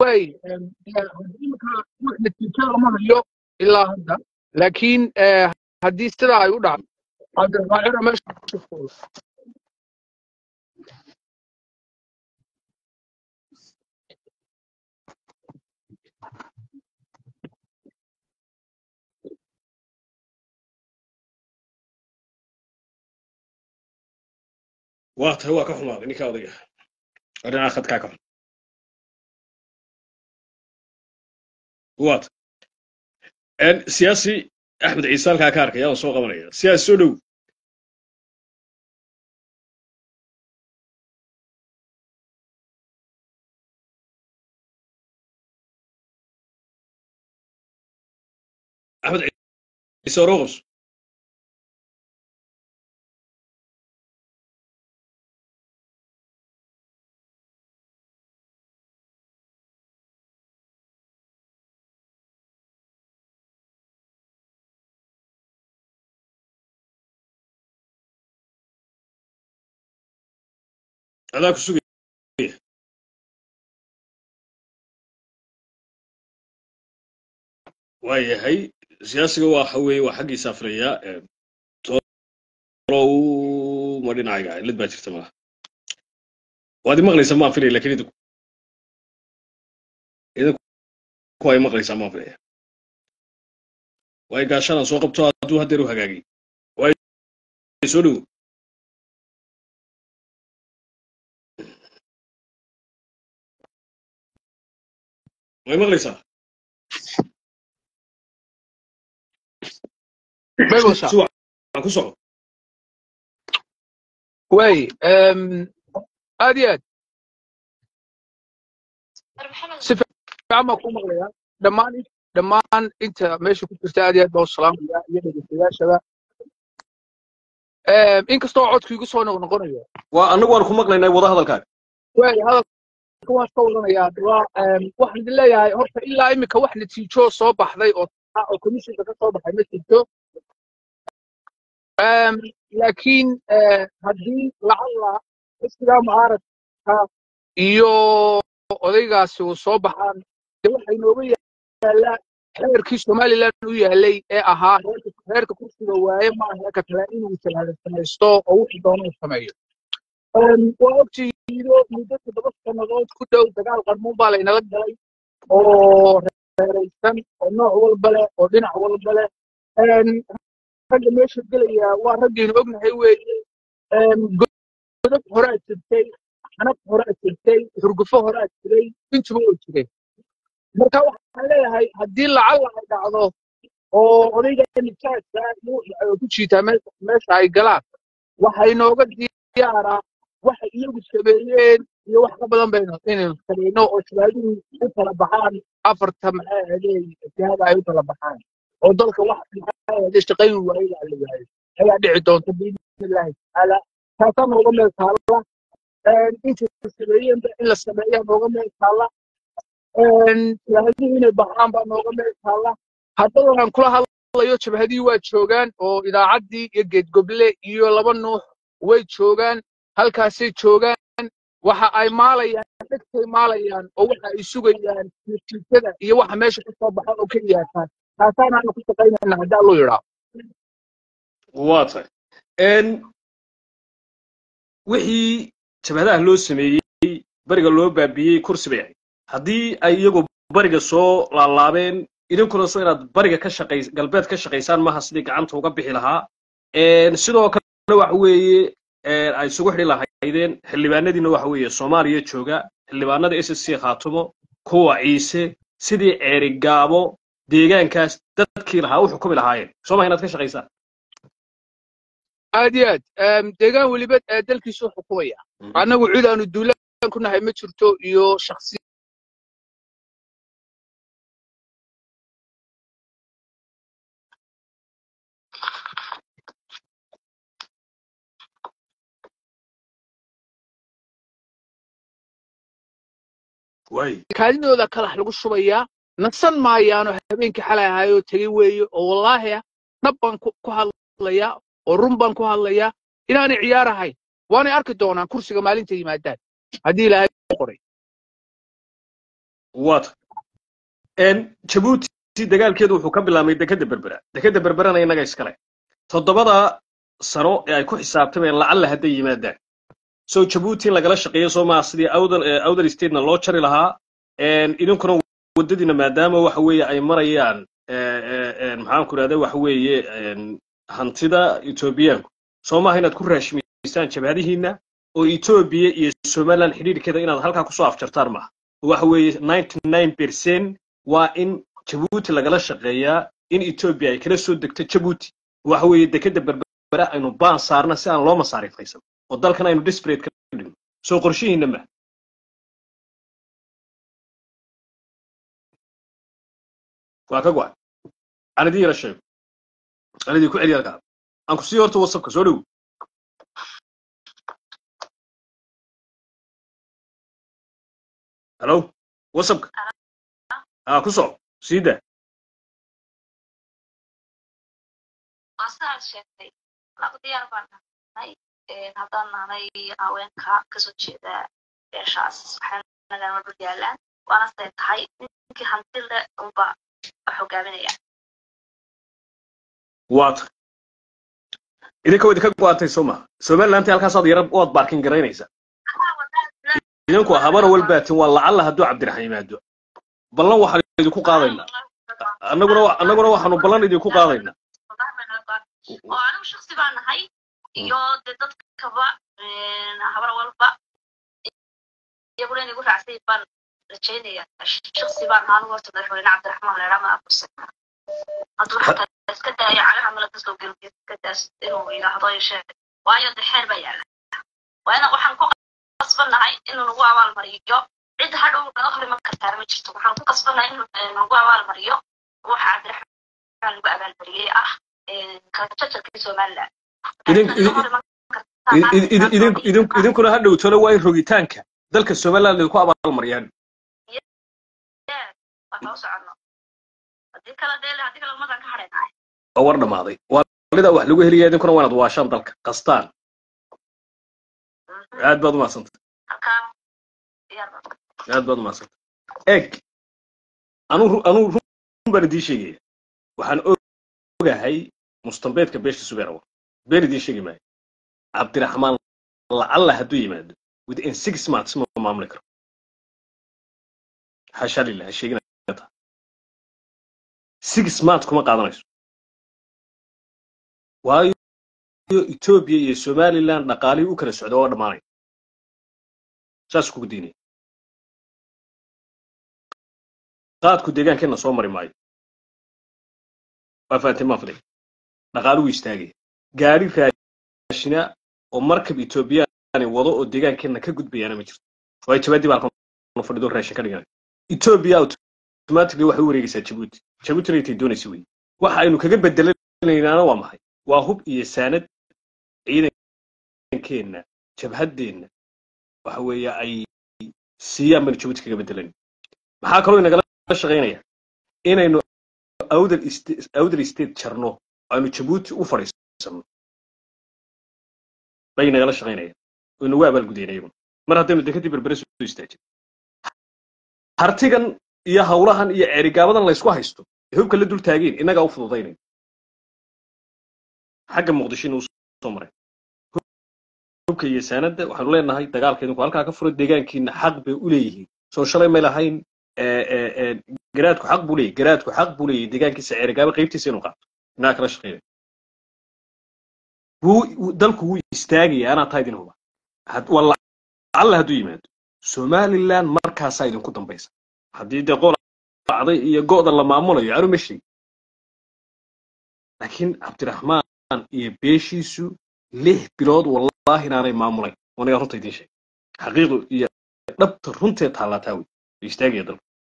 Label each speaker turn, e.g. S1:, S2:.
S1: way imika wax natiijo lama hayo ilaa hadda laakiin eh, haddii sidaa ay u dhacdo cabdiraxmaan ciro meesha fuula
S2: waa tahay waa ka xumaaday ninka odayga dhinaca khadkaa ka xun waa tahay siyaasi axmed ciise halkaa ka arkaya waan soo qabanaya siyaasi soo dhow axmed ciise oroqos adaa ku sugaya waa yahay siyaasiga waxa weeye waa xaggiisa afriya tolow ma dhinacayga cilad baa jirta malaha waad imaqlaysaa maan filaya lakin idinku idinku ay maqlaysaa maan filaya waay gaashadan soo qabto hadduu haddeer u hagaagay waay soo dhowo way maqlaysaa
S1: megosa
S2: si wacan ku soco
S1: way em, aad iyo aad si fiican baan ku maqlayaa dhammaan dhammaan inta meesha ku jirta aad iyo aad baan u salaamaya iyo dhegeystayaashada Em, inkastoo codku igu soo noqnoqonayo
S2: waa annagu waan ku maqlaynay wada hadalkaaga
S1: way hadalka waan ka wadanayaa waa em, waxaan idin leeyahay horta ilaa imika wax natiijo soo baxday oo oo komishinka ka soo baxay ma jirto Em, laakiin eh, haddii lacalla xisbiga mucaaradka iyo odaygaasi uu soo baxaan dee waxa inooga yaallaa xeerkii somaliland u yaalay ee ahaa reerka reerka kursiga waaye maaha ka kale inuu salaadansamaysto oo wuxuu doono uu sameeyo Em, waa ogtihiido muddo toddoba sannadood ku dhow dagaal qarmuun baa laynala galay oo reeraysan oo nooc walba leh oo dhinac walba leh Em, ragga meesha gelaya waa raggaynu ognahay weeye Em, godab horaa jirtay xanaf horaa jirtay xurgufo horaa jiray intuba oo jiray marka waxaan leeyahay haddii lacalla ay dhacdo oo odayga nijaadka iyo ay ku jiitaa meesha meesha ay galaan waxa inooga diyaaraa waxa iyagu sameeyeen iyo wax ka badan baynu inaynu samayno oo shabaabihii u kala baxaan afarta maxay ahaydee jihada ay u kala baxaan oo dalka wax maxay ahaydee shaqayn waayada la waayo ayaa dhici doonta biidnillaahi tacaala taasaa nooga meel taalla intay sameeyeenba in la sameeyaa nooga meel taalla jabhadihii inay baxaan baa nooga meel taalla haddadan aan kula hadlayo jabhadihii waa joogaan oo idaacaddii iyo geedgoble iyo laba nuux way joogaan halkaasay joogaan waxa ay maalayaan dhegtay maalayaan oo waxa ay sugayaan natiijada iyo waxa meesha ka soo baxa oo keliya taas taasaanaanu ku shaqaynayna haddii alluu yidhaa
S2: waa tahay wixii jabhadaha loo sameeyey bariga loo baabiyey kursi bay ahayd haddii ay iyagu bariga soo laalaabeen idinkuna soo inaad bariga ka shaqays galbeed ka shaqaysaan maaha sidii gacanta uga bixi lahaa sidoo kale waxa weeye ay isugu xidhi lahaydeen xildhibaanadiina waxa weeye soomaaliya jooga xildhibaanada s c khaatumo kuwa ciise sidii ceeri gaabo deegaankaas dadkii lahaa u xukumi lahaayeen soo maha inaad ka shaqaysaan
S1: aad iyo aad Em, deegaan weliba ee dalkiisu xukumaya annagu cid aanu duulaan ku nahay ma jirto iyo shaksi
S2: waay
S1: kaadidooda kalax lagu shubayaa nasan maayaano habeenkii xalay ahaayoo tegey weeye oo wallaahi ah nab baan ku ku hadlayaa oo run baan ku hadlayaa inaanay ciyaar ahayn waanay arki doonaan kursiga maalinta yimaadaan haddii ilaahay u qoray
S2: waata jabuuti dagaalkeedu wuxuu ka bilaabmay dekeda berbera dekeda berberana innaga iskale toddobada sano ee ay ku xisaabtameen lacalla hadday yimaadaan so jabuuti in lagala shaqeeyo soo maa sidii outer statena loo jari lahaa idinkuna waddadiina maadaama waxa weeye ay marayaan maxaan ku idhahda waxa weeye hantida etoobiyaanku soo maaha inaad ku raashimiysaan jabhadihiinna oo etoobiya iyo somaliland xidhiidhkeeda inaad halkaa kusoo afjartaan maaha waxa weeye ninety nine percent waa in jabuuti lagala shaqeeyaa in etoobiya ay kala soo degto jabuuti waxa weeye dekeda berbera aynu baan saarna si aan loo masaariifaysan oo dalkan aynu desperate ka dhigno soo qorshihiinna ma waa ka go-an aan idin yara sheego aan idinku celiya halkaa aan ku sii horta wasabka soo dhow halo wasabka aa ku soco sii daa
S3: waa sidaad sheegtay anagu diyaar baan nahay haddaan nahnay haweenka kasoo jeeda beeshaas waxay nagama dul yaalaan waana siday tahay ninkii hantile unba wax hogaaminaya
S2: waata idinka idinka go-antay soo maha somaliland halkaasaad yara waad baarkin garaynaysaa idinku habana walbaatin waa lacalla hadduu cabdiraxmaan yimaado ballan waxaan idinku qaadaynaa annaguna annaguna waxaanu ballan idinku qaadaynaa
S3: oo anigu shaksi baan nahay iyo dee dadkaba habar walba iyaguna inagu raacsay baan rajaynaya shaksi baan ahaa anigu horta madaxweyne cabdiraxmaan leedhaa ma aqoonsan hadduu xataa iska daayo calaha mala kasoo gelbiyo iska daas inuu yidhaahdo yeeshee waayo dee xeer baa yaala waana waxaan ku qasbannahay inuu nagu abaalmariyo cid hadhow naga hor iman kartaana ma jirto waxaan ku qasbannahay inuu nagu abaalmariyo waxa cabdiraxmaan lagu abaalmariyey ah kajajarkii somaliland
S2: idinkuna ha dhowtona waa in rogitaanka dalka somaliland idinku abaalmariyaan waa war dhammaaday waalida wax lagu helaya idinkuna waa inaad waashaan dalka qastaan aad baad umahadsantay aad baad umahadsantay eeg anuu anuu run baan idiin sheegaya waxaan ogahay mustambeedka beesha subeerawa been idiin sheegi maayo cabdiraxmaan lacalla hadduu yimaado within six months ma maamuli karo xasha lillah sheeginata six months kuma qaadanayso waayo etoobiya iyo somaliland dhaqaalihii u kala socda oo dhammaanaya saas kugu diinaya qaadku deegaankeenna soo mari maayo waa fahanteen maan filay dhaqaaluhu istaagaya gaari raashina oo markab etoobiyaani wado oo deegaankeenna ka gudbayaana ma jirto waayo jabaadii baa halkan fadhido raashin ka dhiganay etoobiya automatically waxay u wareegaysaa jabuuti jabuutina intay doonaysa wey waxa aynu kaga bedelanaynaana waa maxay waa hub iyo saanad ciidankeenna jabhaddeenna waxa weeye ay siiyaan baynu jabuuti kaga bedelan maxaa kaloo inagala shaqaynaya inaynu outer state jarno aynu jabuuti u fadhiisano bay nagala shaqaynayaan oo inagu abaalgudayna iyaguna mar haddaynu dekadii berbere soo istaajin hartigan iyo hawlahan iyo ceerigaabadan laysku haysto ee hubka la dul taageen innagaa u fududaynay xagga muqdishona usoo maray hubka iyo saanadda waxaanu leenahay dagaalka idinku halkaa ka furo deegaankiina xaq bay u leeyihiin soo shalay may lahayn garaadku xaq buu leeyahy garaadku xaq buu leeyahy deegaankiisa ceerigaaba qaybtiisa inuu qaato inaa kala shaqeynay wuu dalku wuu istaagaya anaa taa idin huba waa lacalla hadduu yimaado somaliland markaasaa idinku dambaysa haddii dee qool acday iyo go'da la maamulayo anu ma sheegi laakiin cabdiraxmaan iyo beeshiisu lix bilood wallaahi inaanay maamulayn wanigaa runta idiin sheeg xaqiiqdu iyo dhabta runteed taallaataa wey istaagaya dalku